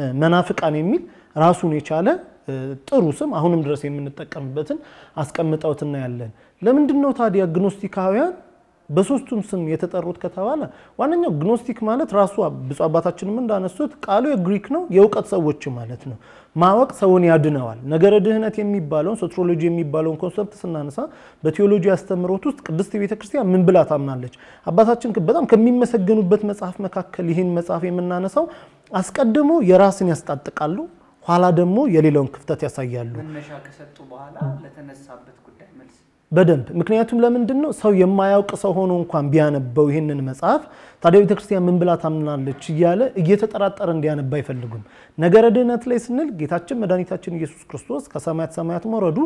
መናፍቃን የሚል ራሱን የቻለ ጥሩ ስም አሁንም ድረስ የምንጠቀምበትን አስቀምጠውት እናያለን። ለምንድን ነው ታዲያ ግኖስቲካውያን በሶስቱም ስም የተጠሩት ከተባለ ዋነኛው ግኖስቲክ ማለት ራሱ ብፁዕ አባታችንም እንዳነሱት ቃሉ የግሪክ ነው፣ የእውቀት ሰዎች ማለት ነው። ማወቅ ሰውን ያድነዋል። ነገረ ድህነት የሚባለውን ሶትሮሎጂ የሚባለውን ኮንሰፕት ስናነሳ በቴዎሎጂ አስተምሮት ውስጥ ቅድስት ቤተ ክርስቲያን ምን ብላ ታምናለች? አባታችን በጣም ከሚመሰገኑበት መጽሐፍ መካከል ይህን መጽሐፍ የምናነሳው አስቀድሞ የራስን ያስጣጥቃሉ ኋላ ደግሞ የሌላውን ክፍተት ያሳያሉ። መነሻ ከሰጡ በኋላ ለተነሳበት ጉዳይ መልስ በደንብ ምክንያቱም ለምንድን ነው ሰው የማያውቅ ሰው ሆኖ እንኳን ቢያነበው ይህንን መጽሐፍ ታዲያ ቤተክርስቲያን ምን ብላ ታምናለች እያለ እየተጠራጠረ እንዲያነባ አይፈልጉም። ነገረ ድህነት ላይ ስንል ጌታችን መድኃኒታችን ኢየሱስ ክርስቶስ ከሰማያት ሰማያት መውረዱ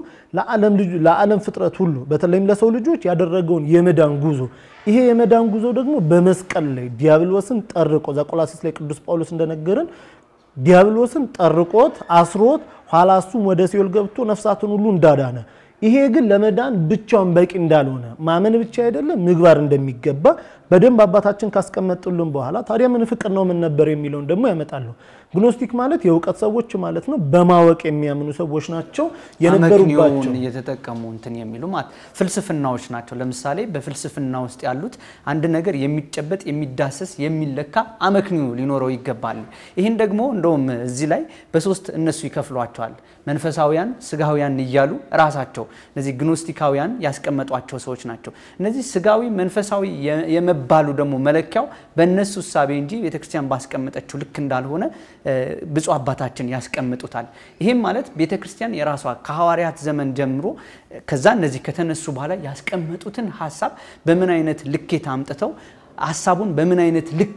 ለዓለም ፍጥረት ሁሉ በተለይም ለሰው ልጆች ያደረገውን የመዳን ጉዞ ይሄ የመዳን ጉዞ ደግሞ በመስቀል ላይ ዲያብሎስን ጠርቆ ዘቆላሲስ ላይ ቅዱስ ጳውሎስ እንደነገረን ዲያብሎስን ጠርቆት አስሮት ኋላ እሱም ወደ ሲኦል ገብቶ ነፍሳትን ሁሉ እንዳዳነ ይሄ ግን ለመዳን ብቻውን በቂ እንዳልሆነ ማመን ብቻ አይደለም ምግባር እንደሚገባ በደንብ አባታችን ካስቀመጡልን በኋላ ታዲያ ምን ፍቅር ነው ምን ነበር የሚለውን ደግሞ ያመጣሉ። ግኖስቲክ ማለት የእውቀት ሰዎች ማለት ነው። በማወቅ የሚያምኑ ሰዎች ናቸው የነበሩባቸው አመክንዮውን እየተጠቀሙ እንትን የሚሉ ማለት ፍልስፍናዎች ናቸው። ለምሳሌ በፍልስፍና ውስጥ ያሉት አንድ ነገር የሚጨበጥ የሚዳሰስ የሚለካ አመክንዮ ሊኖረው ይገባል። ይህን ደግሞ እንደውም እዚህ ላይ በሶስት እነሱ ይከፍሏቸዋል። መንፈሳውያን፣ ስጋውያን እያሉ ራሳቸው እነዚህ ግኖስቲካውያን ያስቀመጧቸው ሰዎች ናቸው። እነዚህ ስጋዊ መንፈሳዊ የመባሉ ደግሞ መለኪያው በእነሱ እሳቤ እንጂ ቤተክርስቲያን ባስቀመጠችው ልክ እንዳልሆነ ብፁዕ አባታችን ያስቀምጡታል። ይህም ማለት ቤተ ክርስቲያን የራሷ ከሐዋርያት ዘመን ጀምሮ ከዛ እነዚህ ከተነሱ በኋላ ያስቀመጡትን ሀሳብ በምን አይነት ልኬት አምጥተው ሀሳቡን በምን አይነት ልክ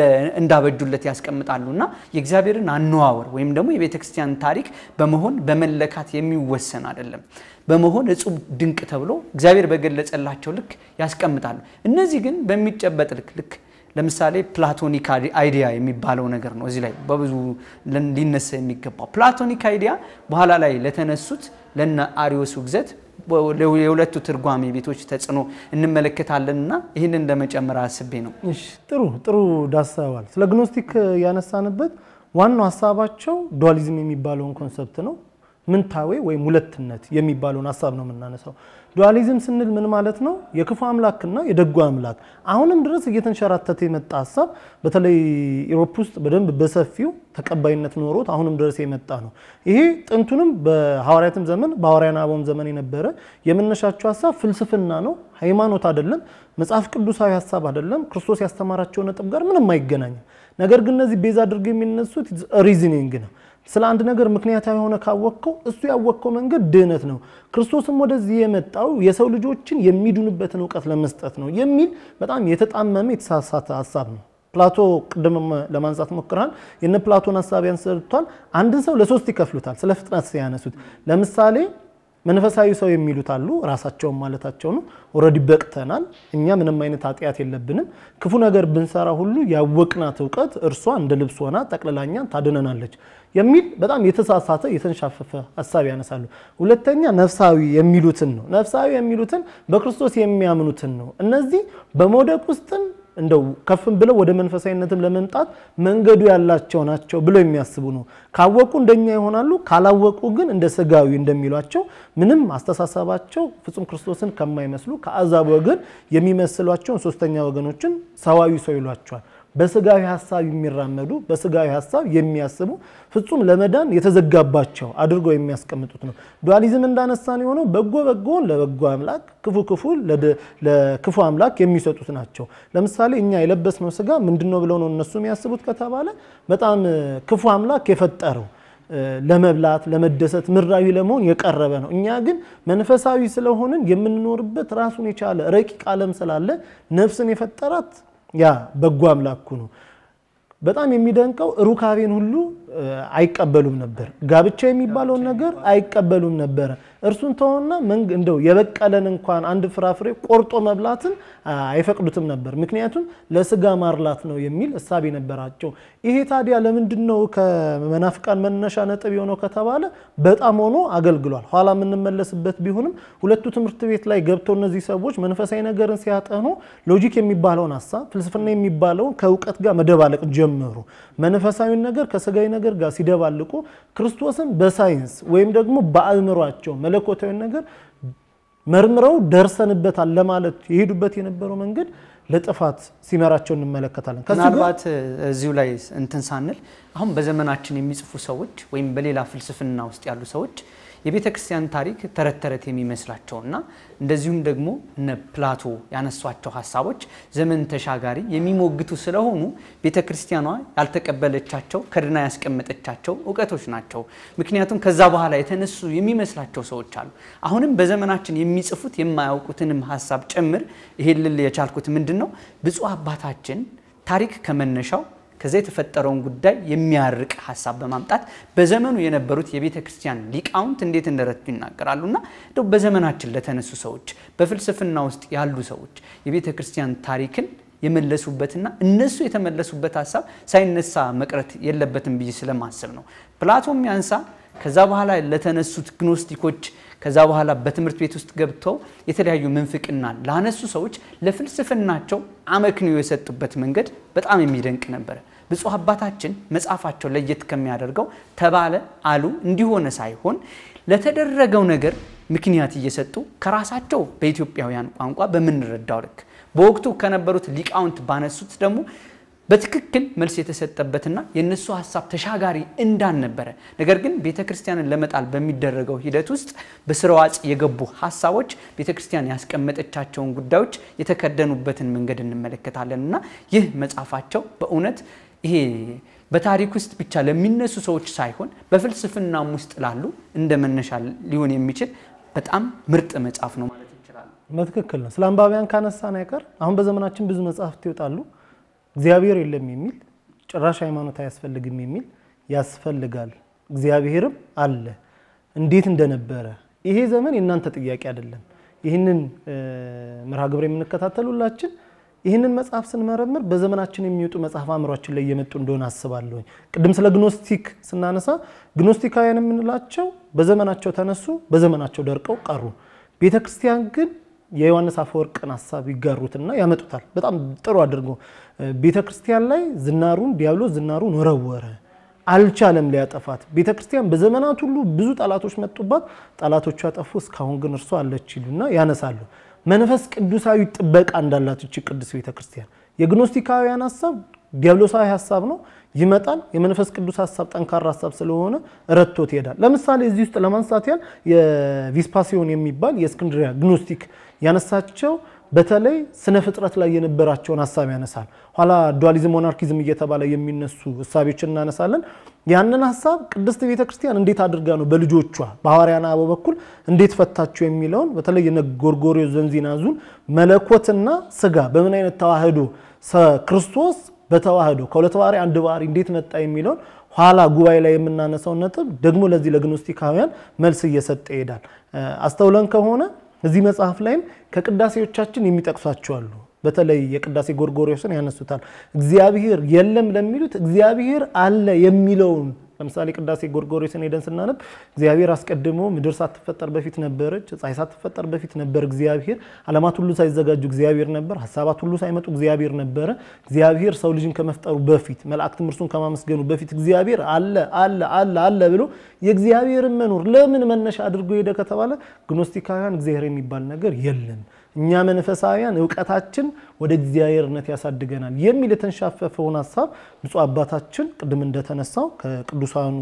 እንዳበጁለት ያስቀምጣሉ እና የእግዚአብሔርን አነዋወር ወይም ደግሞ የቤተ ክርስቲያን ታሪክ በመሆን በመለካት የሚወሰን አይደለም። በመሆን እጹብ ድንቅ ተብሎ እግዚአብሔር በገለጸላቸው ልክ ያስቀምጣሉ። እነዚህ ግን በሚጨበጥ ልክ ልክ ለምሳሌ ፕላቶኒክ አይዲያ የሚባለው ነገር ነው። እዚህ ላይ በብዙ ሊነሳ የሚገባው ፕላቶኒክ አይዲያ በኋላ ላይ ለተነሱት ለነ አሪዮስ ውግዘት የሁለቱ ትርጓሜ ቤቶች ተጽዕኖ እንመለከታለን እና ይህንን ለመጨመር አስቤ ነው። እሺ ጥሩ ጥሩ ዳሰዋል። ስለ ግኖስቲክ ያነሳንበት ዋናው ሀሳባቸው ዱዋሊዝም የሚባለውን ኮንሰፕት ነው። ምንታዌ ወይም ሁለትነት የሚባለውን ሀሳብ ነው የምናነሳው። ዱዋሊዝም ስንል ምን ማለት ነው? የክፉ አምላክና የደጉ አምላክ አሁንም ድረስ እየተንሸራተተ የመጣ ሀሳብ በተለይ ኢሮፕ ውስጥ በደንብ በሰፊው ተቀባይነት ኖሮት አሁንም ድረስ የመጣ ነው። ይሄ ጥንቱንም በሐዋርያትም ዘመን በሐዋርያነ አበውም ዘመን የነበረ የመነሻቸው ሀሳብ ፍልስፍና ነው፣ ሃይማኖት አይደለም፣ መጽሐፍ ቅዱሳዊ ሀሳብ አይደለም፣ ክርስቶስ ያስተማራቸው ነጥብ ጋር ምንም አይገናኝም። ነገር ግን እነዚህ ቤዛ አድርገው የሚነሱት ሪዝኒንግ ነው። ስለ አንድ ነገር ምክንያታዊ የሆነ ካወቅከው እሱ ያወቅከው መንገድ ድህነት ነው። ክርስቶስም ወደዚህ የመጣው የሰው ልጆችን የሚድኑበትን እውቀት ለመስጠት ነው የሚል በጣም የተጣመመ የተሳሳተ ሀሳብ ነው። ፕላቶ ቅድም ለማንሳት ሞክረሃል። የነ ፕላቶን ሀሳብ ያንሰርቷል። አንድን ሰው ለሶስት ይከፍሉታል። ስለ ፍጥነት ሲያነሱት ለምሳሌ መንፈሳዊ ሰው የሚሉት አሉ። ራሳቸውን ማለታቸው ነው። ኦልሬዲ በቅተናል፣ እኛ ምንም አይነት ኃጢአት የለብንም፣ ክፉ ነገር ብንሰራ ሁሉ ያወቅናት እውቀት እርሷ እንደ ልብስ ሆና ጠቅልላኛን ታድነናለች የሚል በጣም የተሳሳተ የተንሻፈፈ ሀሳብ ያነሳሉ። ሁለተኛ ነፍሳዊ የሚሉትን ነው። ነፍሳዊ የሚሉትን በክርስቶስ የሚያምኑትን ነው። እነዚህ በመውደቅ ውስጥም እንደው ከፍም ብለው ወደ መንፈሳዊነትም ለመምጣት መንገዱ ያላቸው ናቸው ብለው የሚያስቡ ነው። ካወቁ እንደኛ ይሆናሉ፣ ካላወቁ ግን እንደ ስጋዊ እንደሚሏቸው ምንም አስተሳሰባቸው ፍጹም ክርስቶስን ከማይመስሉ ከአሕዛብ ወገን የሚመስሏቸውን ሶስተኛ ወገኖችን ሰዋዊ ሰው ይሏቸዋል። በስጋዊ ሀሳብ የሚራመዱ በስጋዊ ሀሳብ የሚያስቡ ፍጹም ለመዳን የተዘጋባቸው አድርገው የሚያስቀምጡት ነው። ዱዋሊዝም እንዳነሳን የሆነው በጎ በጎን ለበጎ አምላክ፣ ክፉ ክፉ ለክፉ አምላክ የሚሰጡት ናቸው። ለምሳሌ እኛ የለበስነው ስጋ ምንድን ነው ብለው ነው እነሱ የሚያስቡት ከተባለ በጣም ክፉ አምላክ የፈጠረው ለመብላት ለመደሰት ምድራዊ ለመሆን የቀረበ ነው። እኛ ግን መንፈሳዊ ስለሆንን የምንኖርበት ራሱን የቻለ ረቂቅ ዓለም ስላለ ነፍስን የፈጠራት ያ በጎ አምላኩ ነው። በጣም የሚደንቀው ሩካቤን ሁሉ አይቀበሉም ነበር። ጋብቻ የሚባለውን ነገር አይቀበሉም ነበረ። እርሱን ተሆና እንደው የበቀለን እንኳን አንድ ፍራፍሬ ቆርጦ መብላትን አይፈቅዱትም ነበር። ምክንያቱም ለስጋ ማርላት ነው የሚል እሳቤ ነበራቸው። ይሄ ታዲያ ለምንድን ነው ከመናፍቃን መነሻ ነጥብ የሆነው ከተባለ በጣም ሆኖ አገልግሏል። ኋላ የምንመለስበት ቢሆንም ሁለቱ ትምህርት ቤት ላይ ገብተው እነዚህ ሰዎች መንፈሳዊ ነገርን ሲያጠኑ ሎጂክ የሚባለውን ሀሳብ ፍልስፍና የሚባለውን ከእውቀት ጋር መደባለቅ ጀመሩ። መንፈሳዊን ነገር ከስጋዊ ነገር ጋር ሲደባልቁ ክርስቶስን በሳይንስ ወይም ደግሞ በአእምሯቸው መለኮታዊ ነገር መርምረው ደርሰንበታል ለማለት የሄዱበት የነበረው መንገድ ለጥፋት ሲመራቸው እንመለከታለን። ምናልባት እዚሁ ላይ እንትን ሳንል አሁን በዘመናችን የሚጽፉ ሰዎች ወይም በሌላ ፍልስፍና ውስጥ ያሉ ሰዎች የቤተ ክርስቲያን ታሪክ ተረት ተረት የሚመስላቸውና እንደዚሁም ደግሞ እነ ፕላቶ ያነሷቸው ሀሳቦች ዘመን ተሻጋሪ የሚሞግቱ ስለሆኑ ቤተ ክርስቲያኗ ያልተቀበለቻቸው ከድና ያስቀመጠቻቸው እውቀቶች ናቸው። ምክንያቱም ከዛ በኋላ የተነሱ የሚመስላቸው ሰዎች አሉ። አሁንም በዘመናችን የሚጽፉት የማያውቁትንም ሀሳብ ጭምር ይሄን ልል የቻልኩት ምንድን ነው ብፁዕ አባታችን ታሪክ ከመነሻው ከዛ የተፈጠረውን ጉዳይ የሚያርቅ ሀሳብ በማምጣት በዘመኑ የነበሩት የቤተ ክርስቲያን ሊቃውንት እንዴት እንደረቱ ይናገራሉ። እና እንደው በዘመናችን ለተነሱ ሰዎች፣ በፍልስፍና ውስጥ ያሉ ሰዎች የቤተ ክርስቲያን ታሪክን የመለሱበትና እነሱ የተመለሱበት ሀሳብ ሳይነሳ መቅረት የለበትም ብዬ ስለማስብ ነው። ፕላቶም ያንሳ ከዛ በኋላ ለተነሱት ግኖስቲኮች ከዛ በኋላ በትምህርት ቤት ውስጥ ገብተው የተለያዩ ምንፍቅና ላነሱ ሰዎች ለፍልስፍናቸው አመክንዮ የሰጡበት መንገድ በጣም የሚደንቅ ነበረ። ብፁዕ አባታችን መጽሐፋቸው ለየት ከሚያደርገው ተባለ አሉ እንዲሆነ ሳይሆን ለተደረገው ነገር ምክንያት እየሰጡ ከራሳቸው በኢትዮጵያውያን ቋንቋ በምንረዳው ልክ በወቅቱ ከነበሩት ሊቃውንት ባነሱት ደግሞ በትክክል መልስ የተሰጠበትና የእነሱ ሀሳብ ተሻጋሪ እንዳልነበረ ነገር ግን ቤተ ክርስቲያንን ለመጣል በሚደረገው ሂደት ውስጥ በስርዋጽ የገቡ ሀሳቦች ቤተ ክርስቲያን ያስቀመጠቻቸውን ጉዳዮች የተከደኑበትን መንገድ እንመለከታለን እና ይህ መጽሐፋቸው በእውነት ይሄ በታሪክ ውስጥ ብቻ ለሚነሱ ሰዎች ሳይሆን በፍልስፍናም ውስጥ ላሉ እንደ መነሻ ሊሆን የሚችል በጣም ምርጥ መጽሐፍ ነው ማለት እንችላለን። በትክክል ነው። ስለ አንባቢያን ካነሳን አይቀር አሁን በዘመናችን ብዙ መጽሐፍት ይወጣሉ። እግዚአብሔር የለም የሚል ጭራሽ ሃይማኖት አያስፈልግም የሚል ያስፈልጋል፣ እግዚአብሔርም አለ እንዴት እንደነበረ ይሄ ዘመን የእናንተ ጥያቄ አይደለም። ይህንን መርሃ ግብር የምንከታተሉላችን ይህንን መጽሐፍ ስንመረምር በዘመናችን የሚወጡ መጽሐፍ አእምሯችን ላይ እየመጡ እንደሆነ አስባለሁኝ። ቅድም ስለ ግኖስቲክ ስናነሳ ግኖስቲካውያን የምንላቸው በዘመናቸው ተነሱ፣ በዘመናቸው ደርቀው ቀሩ። ቤተ ክርስቲያን ግን የዮሐንስ አፈወርቅን ሀሳብ ይጋሩትና ያመጡታል። በጣም ጥሩ አድርጎ ቤተ ክርስቲያን ላይ ዝናሩን ዲያብሎስ ዝናሩን ወረወረ፣ አልቻለም ሊያጠፋት። ቤተ ክርስቲያን በዘመናት ሁሉ ብዙ ጠላቶች መጡባት፣ ጠላቶቿ ያጠፉ፣ እስካሁን ግን እርሷ አለች ይሉና ያነሳሉ። መንፈስ ቅዱሳዊ ጥበቃ እንዳላት እቺ ቅዱስ ቤተ ክርስቲያን የግኖስቲካውያን ሀሳብ ዲያብሎሳዊ ሀሳብ ነው ይመጣል። የመንፈስ ቅዱስ ሀሳብ ጠንካራ ሀሳብ ስለሆነ ረቶት ይሄዳል። ለምሳሌ እዚህ ውስጥ ለማንሳት ያህል የቪስፓሲዮን የሚባል የእስክንድሪያ ግኖስቲክ ያነሳቸው በተለይ ስነ ፍጥረት ላይ የነበራቸውን ሀሳብ ያነሳል። ኋላ ዱዋሊዝም ሞናርኪዝም እየተባለ የሚነሱ እሳቤዎችን እናነሳለን። ያንን ሀሳብ ቅድስት ቤተ ክርስቲያን እንዴት አድርጋ ነው በልጆቿ በሐዋርያነ አበው በኩል እንዴት ፈታቸው የሚለውን በተለይ የነ ጎርጎርዮስ ዘንዚናዙን መለኮትና ስጋ በምን አይነት ተዋህዶ ክርስቶስ በተዋህዶ ከሁለት ባህሪ አንድ ባህሪ እንዴት መጣ የሚለውን ኋላ ጉባኤ ላይ የምናነሳው ነጥብ ደግሞ ለዚህ ለግኖስቲካውያን መልስ እየሰጠ ይሄዳል። አስተውለን ከሆነ እዚህ መጽሐፍ ላይም ከቅዳሴዎቻችን የሚጠቅሷቸው አሉ። በተለይ የቅዳሴ ጎርጎርዮስን ያነሱታል። እግዚአብሔር የለም ለሚሉት እግዚአብሔር አለ የሚለውን ለምሳሌ ቅዳሴ ጎርጎርዮስን ሄደን ስናነብ እግዚአብሔር አስቀድሞ ምድር ሳትፈጠር በፊት ነበረች፣ ፀሐይ ሳትፈጠር በፊት ነበር እግዚአብሔር፣ ዓለማት ሁሉ ሳይዘጋጁ እግዚአብሔር ነበር፣ ሀሳባት ሁሉ ሳይመጡ እግዚአብሔር ነበረ። እግዚአብሔር ሰው ልጅን ከመፍጠሩ በፊት መላእክትም እርሱን ከማመስገኑ በፊት እግዚአብሔር አለ አለ አለ አለ ብሎ የእግዚአብሔርን መኖር ለምን መነሻ አድርጎ ሄደ ከተባለ ግኖስቲካውያን እግዚአብሔር የሚባል ነገር የለም እኛ መንፈሳውያን እውቀታችን ወደ እግዚአብሔርነት ያሳድገናል የሚል የተንሻፈፈውን ሀሳብ ብፁዕ አባታችን ቅድም እንደተነሳው ከቅዱሳኑ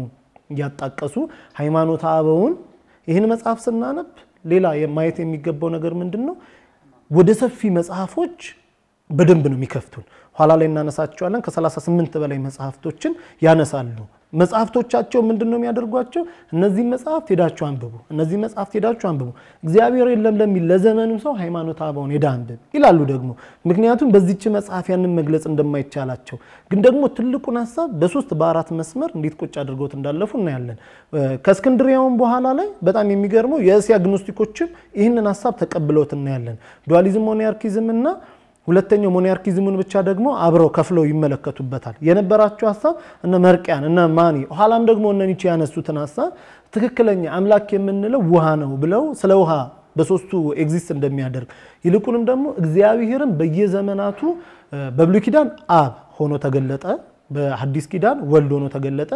እያጣቀሱ ሃይማኖተ አበውን ይህን መጽሐፍ ስናነብ ሌላ ማየት የሚገባው ነገር ምንድን ነው? ወደ ሰፊ መጽሐፎች በደንብ ነው የሚከፍቱን። ኋላ ላይ እናነሳቸዋለን። ከ38 በላይ መጽሐፍቶችን ያነሳሉ። መጽሐፍቶቻቸው ምንድን ነው የሚያደርጓቸው? እነዚህ መጽሐፍት ሄዳችሁ አንብቡ፣ እነዚህ መጽሐፍት ሄዳችሁ አንብቡ። እግዚአብሔር የለም ለሚል ለዘመኑ ሰው ሃይማኖተ አበውን ሄዳ አንብብ ይላሉ። ደግሞ ምክንያቱም በዚች መጽሐፍ ያንን መግለጽ እንደማይቻላቸው ግን ደግሞ ትልቁን ሀሳብ በሶስት በአራት መስመር እንዴት ቁጭ አድርገውት እንዳለፉ እናያለን። ከእስክንድሪያውን በኋላ ላይ በጣም የሚገርመው የእስያ ግኖስቲኮችም ይህንን ሀሳብ ተቀብለውት እናያለን። ዱዋሊዝም ሞኒያርኪዝም እና ሁለተኛው ሞኒያርኪዝሙን ብቻ ደግሞ አብረው ከፍለው ይመለከቱበታል። የነበራቸው ሀሳብ እነ መርቅያን እነ ማኒ ኋላም ደግሞ እነ ኒቼ ያነሱትን ሀሳብ ትክክለኛ አምላክ የምንለው ውሃ ነው ብለው ስለ ውሃ በሶስቱ ኤግዚስት እንደሚያደርግ ይልቁንም ደግሞ እግዚአብሔርን በየዘመናቱ በብሉይ ኪዳን አብ ሆኖ ተገለጠ፣ በሐዲስ ኪዳን ወልድ ሆኖ ተገለጠ፣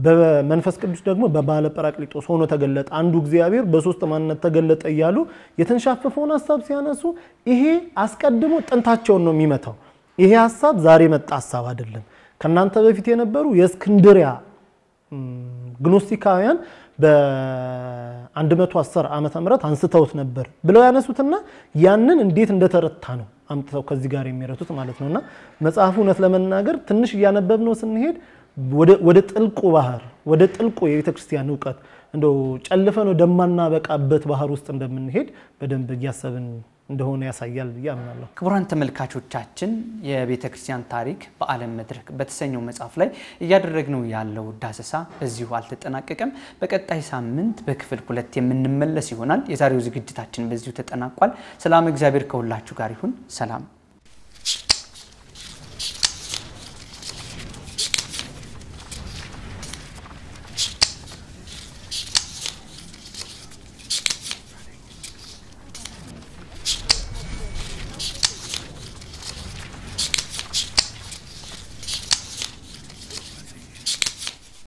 በመንፈስ ቅዱስ ደግሞ በባለ ጰራቅሊጦስ ሆኖ ተገለጠ፣ አንዱ እግዚአብሔር በሶስት ማንነት ተገለጠ እያሉ የተንሻፈፈውን ሀሳብ ሲያነሱ ይሄ አስቀድሞ ጥንታቸውን ነው የሚመታው። ይሄ ሀሳብ ዛሬ መጣ ሀሳብ አይደለም። ከእናንተ በፊት የነበሩ የእስክንድሪያ ግኖስቲካውያን በ110 ዓመተ ምህረት አንስተውት ነበር ብለው ያነሱትና ያንን እንዴት እንደተረታ ነው አምጥተው ከዚህ ጋር የሚረቱት ማለት ነውና መጽሐፉ እውነት ለመናገር ትንሽ እያነበብ ነው ስንሄድ ወደ ጥልቁ ባህር ወደ ጥልቁ የቤተ ክርስቲያን እውቀት እንደው ጨልፈን ወደማናበቃበት ባህር ውስጥ እንደምንሄድ በደንብ እያሰብን እንደሆነ ያሳያል ብዬ አምናለሁ። ክቡራን ተመልካቾቻችን የቤተ ክርስቲያን ታሪክ በዓለም መድረክ በተሰኘው መጽሐፍ ላይ እያደረግነው ያለው ዳሰሳ እዚሁ አልተጠናቀቀም። በቀጣይ ሳምንት በክፍል ሁለት የምንመለስ ይሆናል። የዛሬው ዝግጅታችን በዚሁ ተጠናቋል። ሰላም፣ እግዚአብሔር ከሁላችሁ ጋር ይሁን። ሰላም